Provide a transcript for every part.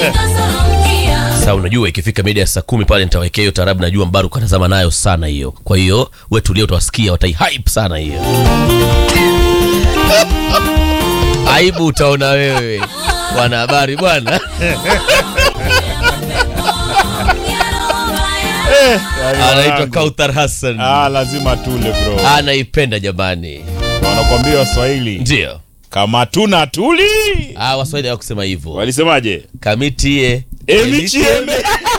Sasa unajua ikifika mida ya saa kumi pale nitawekea hiyo tarabu, najua Mbaruku anazama nayo sana hiyo. Kwa hiyo we tulia, utawasikia wataihype sana hiyo. Aibu utaona wewe, wanahabari bwana. Anaitwa Kauthar Hassan, Ah, lazima tule bro. anaipenda jamani. Wanakwambia Waswahili Ndio kama tuna tuli. ah, Waswahili hawakusema hivyo. Walisemaje? Kamitie Emichieme.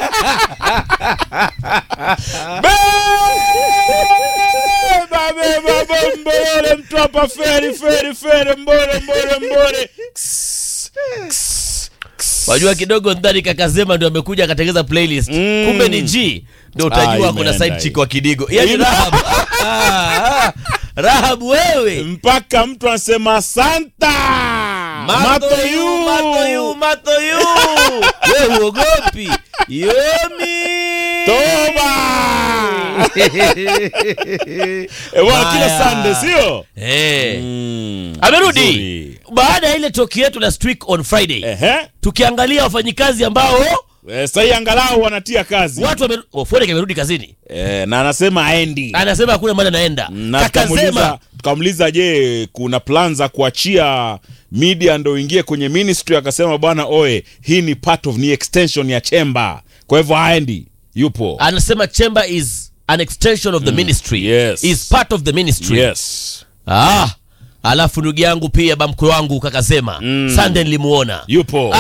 Beba beba bombole mtu hapa feri feri feri mbole mbole mbole. Ks, ks, ks. Wajua kidogo ndani kakazema ndio amekuja akatengeza playlist. Mm. Kumbe ni G. Ndio Ah, utajua kuna imeenda side hii. chick wa Kidigo. Yaani Ina- Rahab. Ah, ah, Rahab wewe. Mpaka mtu anasema santa. Mato yu, mato yu, mato yu. Wewe uogopi. Yomi. Toba. Eh, bwana kila Haya. Sunday sio? Eh. Mm. Amerudi. Nzuri. Baada ya ile toki yetu last week on Friday. Ehe. Tukiangalia wafanyikazi ambao Eh, sasa angalau wanatia kazi. watu wame oh, Forex amerudi kazini. Eh, na anasema aendi. Anasema hakuna mahali anaenda. na Kakazema tukamuuliza tukamuuliza je kuna plan za kuachia media ndo ingie kwenye ministry akasema bwana oe hii ni part of ni extension ya chemba kwa hivyo haendi yupo anasema chamber is an extension of the ministry yes. is part of the ministry yes ah alafu ndugu yangu pia bamkwe wangu kakasema mm. sande nilimuona yupo